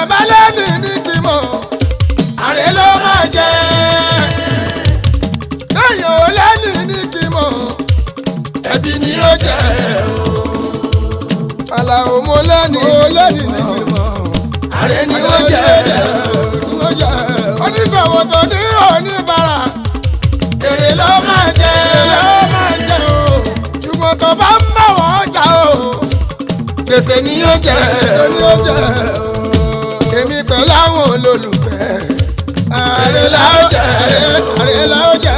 bá lẹ́nu ní gbìmọ̀ àrẹ ló máa jẹ. téèyàn ò lẹ́nu ní gbìmọ̀ ẹbí ni ó jẹ o. Àlàó mo lẹ́nu mo lẹ́nu ní gbìmọ̀ àrẹ ni ó jẹ o. oníṣòwò tó ní oníbàárà èrè ló máa jẹ ló máa jẹ o. ṣùgbọ́n tó bá ń bá wọ́n jà o gbèsè ni yóò jẹ o. èmi pẹ̀lú àwọn olólùfẹ́ àrè la ó jẹ àrè la ó jẹ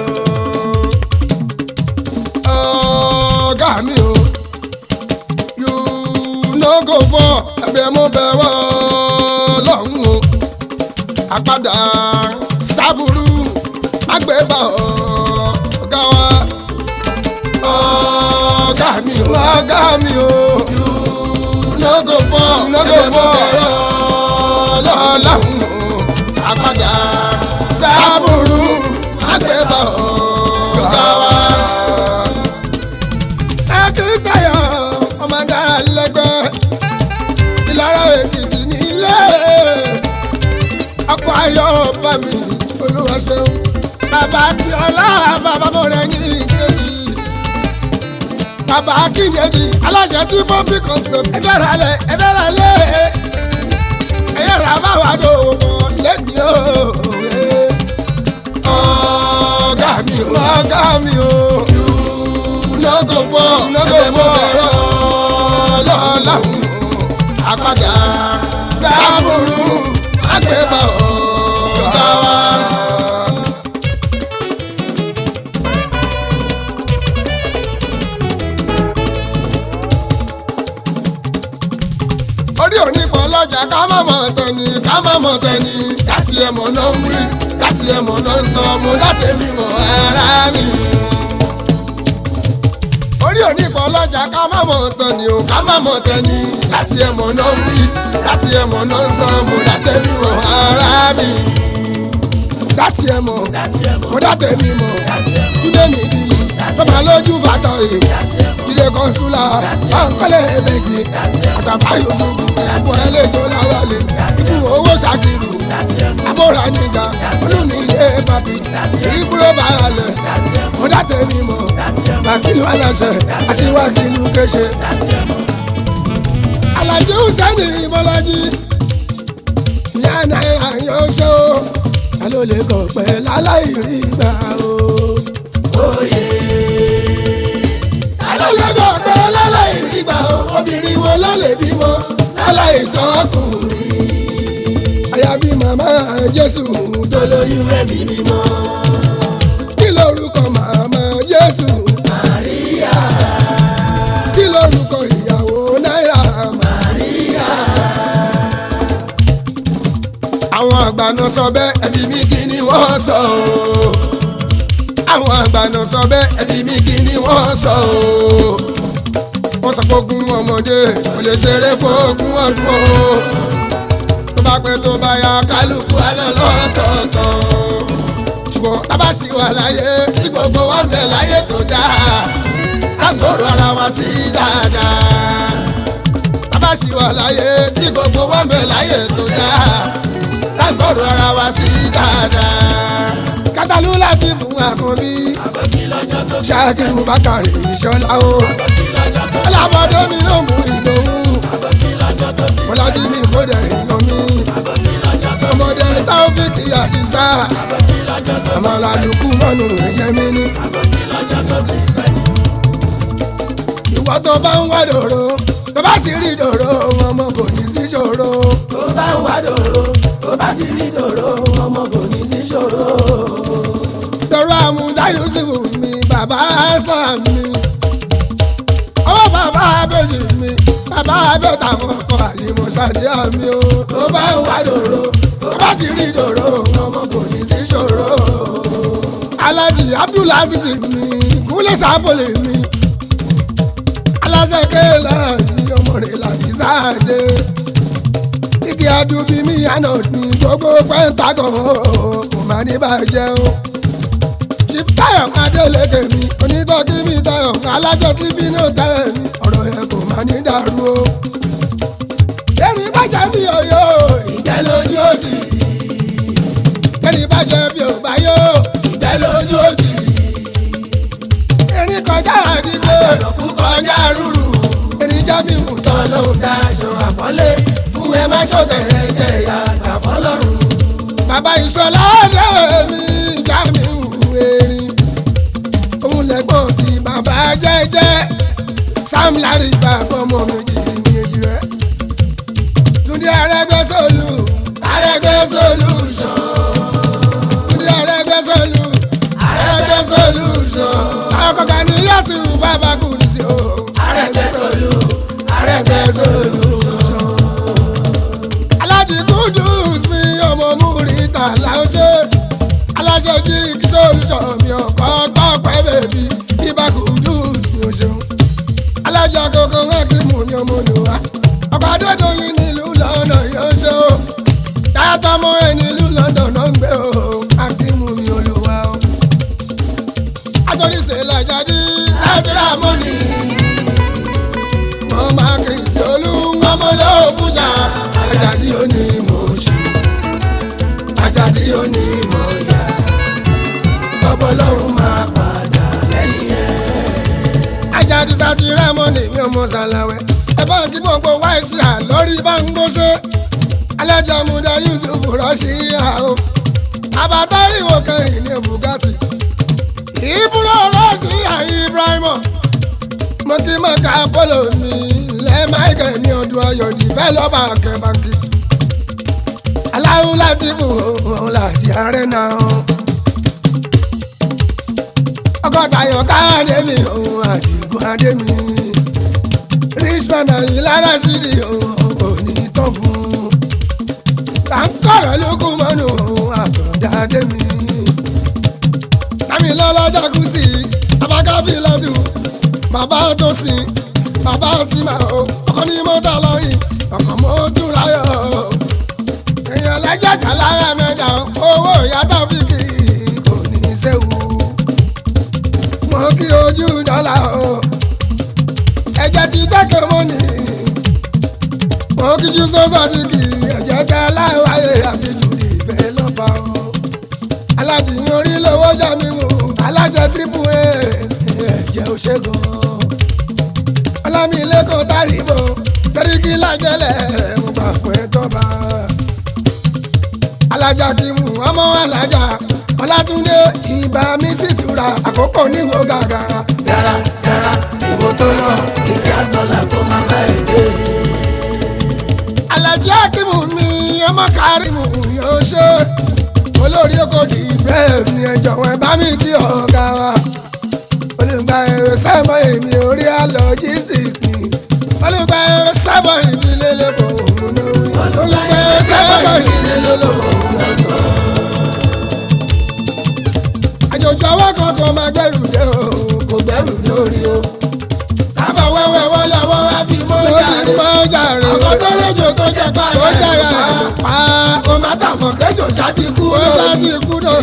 o. ọ̀gá mi o you no go for ẹgbẹ́ mo bẹ̀ wọ́ lọ́hùn o. àpàdà sábúrú àgbẹ̀bà ọ̀gá wa ọ̀gá mi o ọ̀gá mi o no go for no go for lọ́lọ́hún àpàdà sábúrú àgbẹ̀bà ọ̀gá wa. ẹ kì í tayọ ọmọ dára lẹ́gbẹ́ ìlara èkìtì nílé ọkọ̀ ayọ̀ bá mi olúwa ṣeun bàbá akíọ́lá bàbá mọ̀rẹ́ ní ìkejì bàbá akínyẹ̀jì aláṣẹ tí bọ́bí concept ẹ̀bẹ̀rẹ̀ alẹ̀ ẹ̀bẹ̀rẹ̀ alẹ̀ ẹ̀yẹ rà bá wà dò mọ̀ lẹ́ni o. ọ̀gá mi o ọ̀gá mi o lọ́gọ̀ fọ́ lọ́gọ̀ fọ́ ẹ̀rọ lọ́láhùn àpàdà sábúrú àgbẹ̀bà ọ̀gá wa. orí òní pọ̀ lọ́jà ká má mọ̀ tẹ̀ni ká má mọ̀ tẹ̀ni láti ẹ̀mọ̀ náà ń wí láti ẹ̀mọ̀ náà ń sọ mo láti mi mọ̀ ara mi. orí òní pọ̀ lọ́jà ká má mọ̀ tẹ̀ni o ká má mọ̀ tẹ̀ni láti ẹ̀mọ̀ náà ń wí láti ẹ̀mọ̀ náà ń sọ mo láti mi mọ̀ ara mi. láti ẹ̀mọ̀ mo láti mi mọ̀ túnde mi bí sọ́mà lójú bàtọ̀ yìí jíde kọ́nsúlà ọ̀nkọ́lẹ̀ ẹ̀bẹ̀gì àtàbà yusufu ẹ̀fọ́ ẹlẹ́jọ́ láwálé ikú owó ṣàkìrù abóra nígbà olùmí ilé bàbí ìbúrò bàálẹ̀ mo dàtẹ̀ mi mọ̀ bàkìlú aláṣẹ àti wákìlú kéṣe. alájí hùsẹ́nì bọ́lájí ìyá náírà yóò ṣe o ta ló lè kọ̀ pẹ́ láláì rí gbà o. alọ́lọ́gọ́ pé láláì nígbà obìnrin wo ló lè bímọ láláì sọ́kùnrin. àyàbí màmá jésù tó lóyún ẹ̀mí mímọ́. kí lorúkọ màmá jésù. màríyá. kí lorúkọ ìyàwó náírà. màríyá. àwọn àgbà náà sọ bẹ́ẹ̀ ẹbí mi kí ni wọ́n sọ o àwọn àgbàna sọ bẹ́ẹ̀ ẹbí mi kí ni wọ́n sọ o. wọ́n sọ pé ogún ọmọdé kò lè ṣeré fógún ọdún o. tó bá pẹ́ tó bá ya kálukú alẹ́ lọ́tọ̀ọ̀tọ̀. ṣùgbọ́n tábà sì wà láyé sí gbogbo wa ń bẹ láyé tó dáa. lágbóró ara wa sí dáadáa. tábà sì wà láyé sí gbogbo wa ń bẹ láyé tó dáa. lágbóró ara wa sí dáadáa kátàlú láti mú àkànbí. ṣáàkiri bákàrè ìṣọlá o. alábọ̀dé mi ló mú ìdòwú. bọ́lájí mi kò dẹ̀ èèyàn mi. ọmọdé táwọ́fíìkì àdìsá. àmàlàdùkú mọ́nù ẹ̀jẹ̀ mi ní. ìwọ tó bá ń wá dòrò tó bá sì rí dòrò ọmọ kò ní sí ṣòro. tó bá ń wá dòrò tó bá ti rí dòrò ọmọ kò ní sí ṣòro. dòrò àmúdá yusufu mi bàbá islam mi ọwọ́ bàbá abẹ́jì mi bàbá abẹ́ta ọkọ̀ àlìmọ̀ ṣàdíà mi o. tó bá ń wá dòrò tó bá sì rí dòrò ọmọ kò ní sí ṣòro. alájì abdulaziz mi kúnlẹ̀ sábòlè mi aláṣẹ kéèlà ní ọmọ rẹ̀ làbí sáàdé igi adubi mi àná ní gbogbo pẹ́ńtàgàn kò má ní bàjẹ́ o. chief tayo adélèké mi onítọ́kí mi tayo alájọ tí bínú tayo mi ọ̀rọ̀ yẹn kò má ní dàrú o. erin bàjẹ́ mi ọ̀yọ́ jẹ bí ò bá yó. ìgbẹ́ lójú òtì erin kọjá àdìgbò ọ̀pọ̀ kọjá rúrù erin jábí wù tán tọ́lọ́hún dáṣọ àpọ́nlé fún ẹ má ṣọ̀tẹ̀rẹ̀ jẹ̀yà àfọlọ́run. bàbá ìṣọlá ọ̀dọ́ mi jábí wù erin òun lẹ́gbọ̀n tí bàbá jẹ́jẹ́ sam larry bàbá ọmọ méjì méjì rẹ̀ túndé arẹ́gbẹ́sọ̀lù Arẹ́gbẹ́ solution túndé arẹ́gbẹ́sọ̀lù Arẹ́gbẹ́ solution àwọn kọ̀ọ̀kan ní yàtú bàbá kù ní sí o. Arẹ́gbẹ́ solu Arẹ́gbẹ́ solution. alájí kudus mi ọmọ múrítà láwùjọ alájọ jí solution mi ọkọ tọpẹ bèbí bíbá kudus mi ò ṣeun alájọ kókó hákìmù mi ọmọ olùwà ọkọ adédọyìn nílùú lọ́nà yóò ṣe o tààtọmọ ẹ nílùú lọ́nà náà ń gbé o hákìmù mi olùwà o àtọ́níṣe làjáde sátìrà mọ́ni wọ́n máa kì í sí olúwọ́mọ lóòbújà àjàdí òní mọ̀ ṣe àjàdí òní mọ̀ yá Ọbọ̀ lọ́hún máa padà lẹ́yìn ẹ̀. àjàdí sátìrà mọ́ni mi ò mọ̀ sàlàwẹ̀ ẹ bá ń kí gbogbo wáìsì à lórí bá ń gbóṣe alájà múdà yusuf rọ́ṣì yá o àbátá ìwò kan ìní bugatti ìbúrò rọ́ṣì yá ibrahima mo kí mọ̀ ká polo mi lẹ́ michael ní ọdún ayọ̀ jìfẹ́ lọ́ba kẹbàkì aláwo láti kù òun láti ààrẹ náà ọgọ́ta ayọ̀ káàdé mi òun àdìgún adé mi richmond àyìn lára ṣídì òun kò ní tán fún un à ń kọ̀rọ̀ lókun mọ́nù òun àtọ̀dá adé mi lámì lọ́lọ́jà kù sí abákábí lọ́dún bàbá tó sìn bàbá sìmà o ọkọ ní mọ́tà lọ́yìn ọkọ̀ mọ́tò ráyọ̀ èèyàn lájàgà lára mẹ́ta owó ìyàtọ̀ fìkì kò ní í séwu mo kí ojú dọ́là o ẹ̀jẹ̀ ti dẹ́kẹ̀ mọ́nì mo kí jú sọ́sọ́ dìgì ẹ̀jẹ̀ tẹ láwáyé àfijù ìfẹ́ lọ́ba o alájìyàn orí lówó jà mí wò alájẹ tírípù ẹ̀ ẹ̀jẹ̀ ò ṣe gan ọlámilẹ́kọ̀ọ́ tàríbò sẹ́ríkì lájẹ́lẹ̀ ń gbà fún ẹ tọ́ba. alájà kì í mú ọmọ alájà ọlátúndé ìbá mi sì tura àkókò níwò gàgàrà. Yàrá yàrá ìwò tó lọ ìkí àtọ̀là kó má bá ẹ̀ dé. alájà kìmù mi ọmọ kárìmù yóò ṣe olórí oko di ibrahim ní ẹjọ́ wọn bá mi kí ọ̀gá wa olùgbà ẹ̀rọ sábà èmi orí àlọ́ jísìkì olùgbà ẹ̀rọ sábà ìdílé lẹ́kọ̀ọ́ òun náà wí. olùgbà ẹ̀rọ sábà ìdílé lẹ́kọ̀ọ́ òun náà sọ. àjòjò ọwọ́ kankan máa gbẹ́rù dé o kò gbẹ́rù lórí o. Kábọ̀ wẹ́wẹ́ wọ́n lọ́wọ́ wá fi mọ́ ó ti jàre. pọ́ jàre. Ọkọ̀ tó rẹ̀jò tó jẹ pa ó jàre pa Kò má tàmọ̀ kẹjọ ṣá ti kú ó ṣá ti kú náà.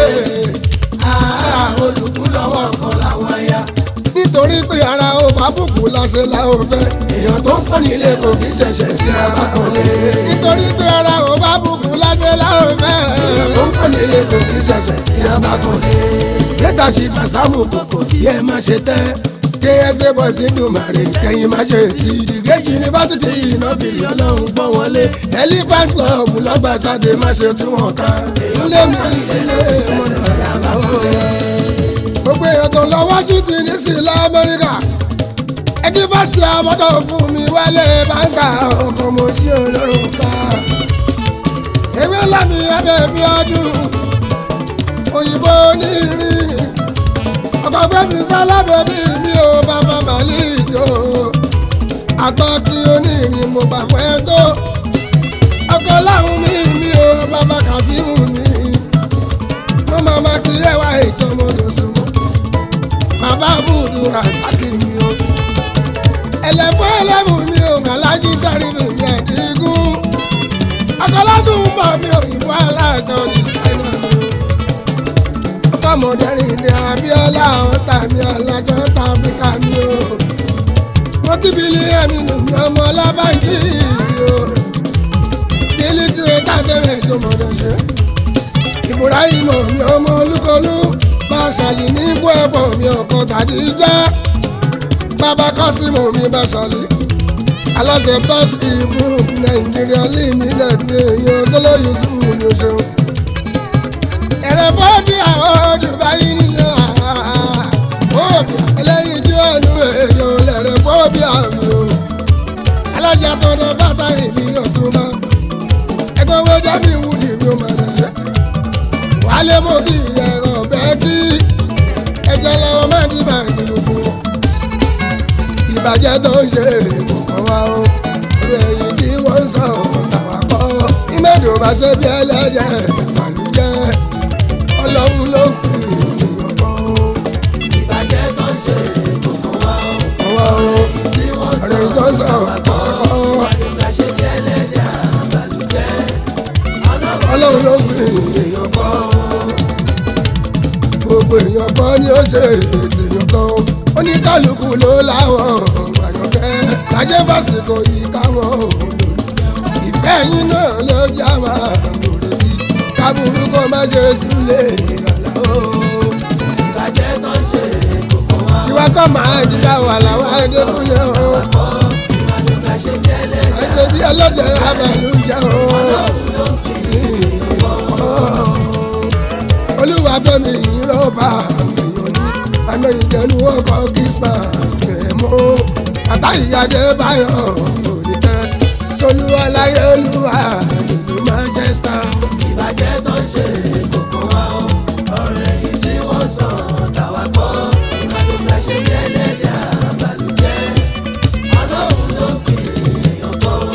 Ah, olùkú lọ́wọ́ kan làwọn ya. nítorí pé ara ó bá bùkún láṣẹ la ó fẹ́. Èèyàn tó ń pọ́n nílé kò kí ṣẹ̀ṣẹ̀ tí a bá kàn lé. nítorí pé ara ó bá bùkún láṣẹ la ó fẹ́. Èèyàn tó ń pọ́n nílé kò kí ṣẹ̀ṣẹ̀ tí a bá kàn lé. Lẹ́tà ṣì bàṣámù kòkò kí ẹ má ṣe tẹ́. ksa boys nínú màrí kẹyìn má ṣe tí. Ìdìgẹ́jì yunifásitì ìnábìrì ọlọ́run gbọ́ wọn lé. elephant club lọ́gbàṣadé má ṣe tí wọ́n ká. ilé mi sílé mọ́nà gbogbo èèyàn tó lọ washington ní sí ilẹ̀ amẹ́ríkà ẹni bá ti àmọ́tò fún mi wálé báńsà ọkọ̀ mo yí olórùn ká ewé lámì abẹ́ bí ọdún òyìnbó onírin ọkọ̀ gbẹ́mí sálábẹ́ bí mi ò bàbá màlík o àtọ́kí onírin mo gbà pẹ́ tó ọkọ̀ láhùn mi mi ò bàbá kàsímù mi mo máa ma kí ẹwà ètò ọmọdé súnmọ́ bàbá bùdù rasaki mi o ẹlẹ́fọ́ ẹlẹ́mù mi ò gàlájì sẹ́rí mi mi ẹ̀dínkùn akọ́lásùn ń bọ̀ mi òyìnbó aláṣọ ní sẹ́nà mi o ọkọ̀mọdẹ́rìn ní abíọ́lá ọ̀tá mi aláṣọ tá áfíríkà mi o mo kí bílí ẹ̀mí nù mí ọmọ ọlábàjì o bílí kí o ká tẹ̀lé tó mọ̀dọ̀ ṣe ibrahim mi ọmọ olúkọlù bàṣàlì ní ibú ẹ̀fọ́ mi ọkọ̀ tàbí jẹ́ bàbá kọ́símù mi bàṣàlì aláṣẹ báṣì group nàìjíríà limited ní èèyàn sọlọ yusuf ní o ṣeun. ẹ̀rẹ̀ bọ́ọ̀dì àwọn dubai yíyan bọ́ọ̀dì eléyìí tí ó nu èèyàn lẹ̀rẹ̀ bọ́ọ̀dì àmì o. aláṣẹ àtọ̀dọ̀ bàtà ìmí ọ̀túnmá ẹgbẹ́ owó jábì wúdi mi ò máa dẹ̀ wálé mọ́ kí ẹ̀rọ bẹ́ẹ̀ kí ẹ̀jẹ̀ lọ́wọ́ máa ní bàá nínú fún wọn ìbàjẹ́ tó ń ṣe kò kàn wá o orí èyí tí wọ́n ń sọ tàwa kọ́ ìmọ̀dé ò bá ṣe bí ẹlẹ́dẹ̀ màlúùjẹ́ ọlọ́run ló kù èèyàn kọ́ o. ìbàjẹ́ tó ń ṣe kòkó wa o. ọwọ́ o tí wọ́n sọ ọ̀rẹ́ tó ń sọ tàwa kọ́ àdúgbà ṣe jẹ́ ẹlẹ́dẹ̀ àbàlùjẹ́. ọlọ́run ló kù èèyàn kọ́ o. gbogbo èèyàn kọ́ ni ó ṣe ètò èèyàn kan o. oníkálukú ló láwọn àyànfẹ́ lájẹ́ fásitì yìí káwọn olólùfẹ́ ìfẹ́ yín náà ló já máa gbòòrò sí kábùrú kó má ṣe súlẹ̀ ìrànlá o. ìbàjẹ́ tó ń ṣe kòkó wa o. tiwa kọ́ máa dìgbà wà láwọn adékúnlẹ̀ o. àdúgbà ṣe jẹ́ ẹlẹ́dẹ̀ ẹ̀jẹ̀ bí ọlọ́dẹ abàlújẹ́ o. olúwa fẹ́mi ìrọ́bà èèyàn ní àmì ìjẹ̀lú ọkọ̀ kìsmà èèmọ́ àtàyíyáde báyọ̀ òrìkẹ́ tolú ọláyé olúwa ìlú manchester. ìbàjẹ́ tó ń ṣe kòkó wa o. ọ̀rọ̀ èyí tí wọ́n sọ tàwa kọ́ àdúgbà ṣe jẹ́ ẹlẹ́dẹ̀ àbàlùjẹ́. ọlọ́run ló pè èèyàn kọ́ o.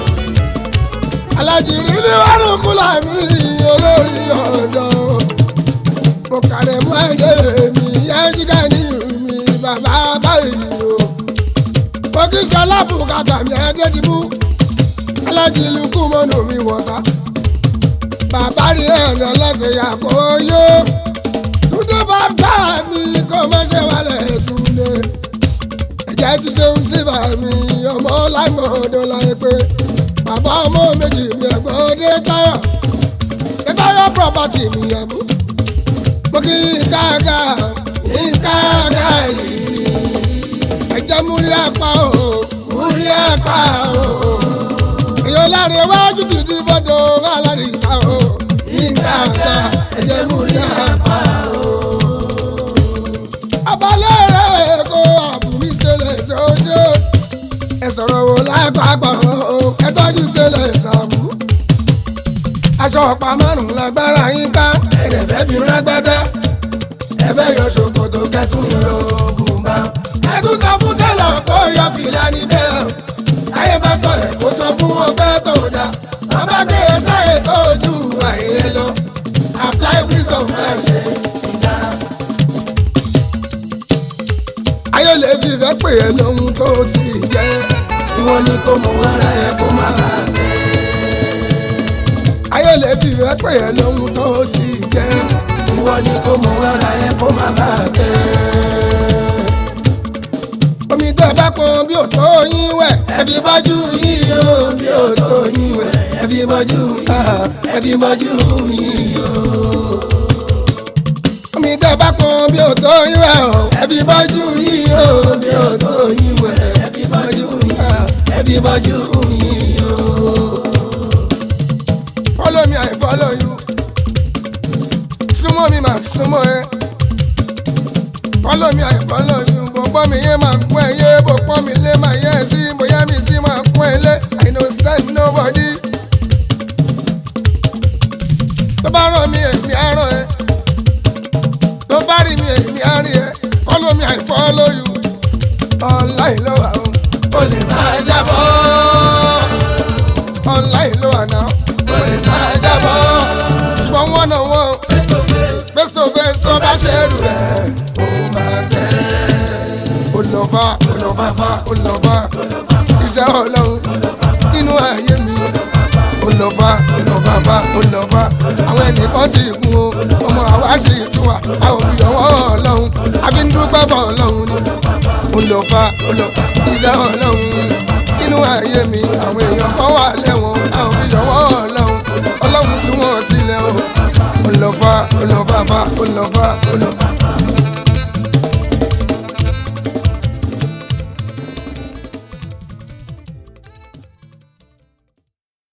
alájìrí ní wàrùn kúlà mi olórí ọ̀dọ́ mo kàrẹ̀ mọ́ ẹ̀dẹ́ mi yájíká ní mi bàbá báyìí o mo kí sọlábù kàtà mi ẹ̀ẹ́dẹ́dìbú alájìlú kú mọ́nù mi wọ̀ta bàbá rí ẹ̀rọ lọ́sẹ̀ yàgò yó túndé bàbá mi kò má ṣe wálẹ̀ túndé ẹ̀jẹ̀ ti ṣeun sí bàmí ọmọ lágbọ̀ọ́dọ́ láyé pé bàbá ọmọ méjì mi ẹ̀gbọ́n dé táyọ̀ dé táyọ̀ property mi yàgò mo kí káàgà káàgà yìí ẹ̀jẹ̀ múrí apá o múrí apá o èyàn láre wájú ti di bọ́dọ̀ alárìsá o káàgà ẹ̀jẹ̀ múrí apá o. abalẹ̀ rẹ̀ kó àbúrí ṣẹlẹ̀ ṣe ó ṣe ẹ sọ̀rọ̀ wo lápapọ̀ o ẹ tọ́jú ṣẹlẹ̀ ṣàmú. aṣọ ọ̀pá márùn-ún lágbára yín ká ẹ̀rẹ̀ fẹ́ fi rágbádá ẹ fẹ́ yọ ṣòkòtò kẹtùn ló bùnbà. ẹ tún sọ fún tẹ́lọ̀ kó yọ fìlà níbẹ̀ o ayé bá tọ̀ ẹ̀ kó sọ fún ọgbẹ́ tó dá wọ́n bá gbé e sáyé tó ju àìyé lọ apply wisdom ẹ̀ ṣe ìdára ayé lè fi fẹ́ pè é lóhun tó ti jẹ́ ìwọ ni kò mọ ara ẹ kó má bàa tẹ̀. ayé lè fi fẹ́ pè é lóhun tó ti jẹ́ ìwọ ni kò mọ ara ẹ kó má bàa tẹ̀. omi tẹ bá pọn bí ò tó yín wẹ̀ ẹ fi bọ́jú yín o bí ò tó yín wẹ̀ ẹ fi bọ́jú ẹ fi bọ́jú yín o omi tẹ bá pọn bí o tó yín wẹ̀ o ẹbí bọ́jú yín o bí o tó yín wẹ̀ ẹbí bọ́jú yín ẹbí bọ́jú yín o. follow me I follow you súnmọ́ mi máa súnmọ́ ẹ follow me I follow you bọ̀pọ̀ mi yé máa kún ẹ yé bọ̀pọ̀ mi lé máa yẹ ẹ sí bóyá mi sí máa kún ẹ lé I no send nobody. tó bá rán mi èmi á rán ẹ tó bá rí mi èmi á rí ẹ follow me I follow you online ló wà o o lè máa jábọ́ online ló wà náà o lè máa jábọ́ ṣùgbọ́n wọ́n náà wọ́n face to face tó bá ṣe rù rẹ̀ ó máa tẹ̀. olùlọ́fà olùlọ́fà olùlọ́fà iṣẹ́ ọlọ́run nínú ayé mi olùlọ́fà olùlọ́fà olùlọ́fà àwọn ẹnìkan ti kú o ọmọ àwa sì tún wà a ò fi ọwọ́ ọlọ́run àbí ń dúpẹ́ bọ̀ ọlọ́run ni olùlọ́fà olùlọ́fà iṣẹ́ ọlọ́run nínú ayé mi àwọn èèyàn kan wà lẹ́wọ̀n a ò fi ọwọ́ ọlọ́run ọlọ́run tún wọ́n sílẹ̀ o olùlọ́fà. lọ fa ó lọ fa fa ó lọ fa ó lọ fa fa.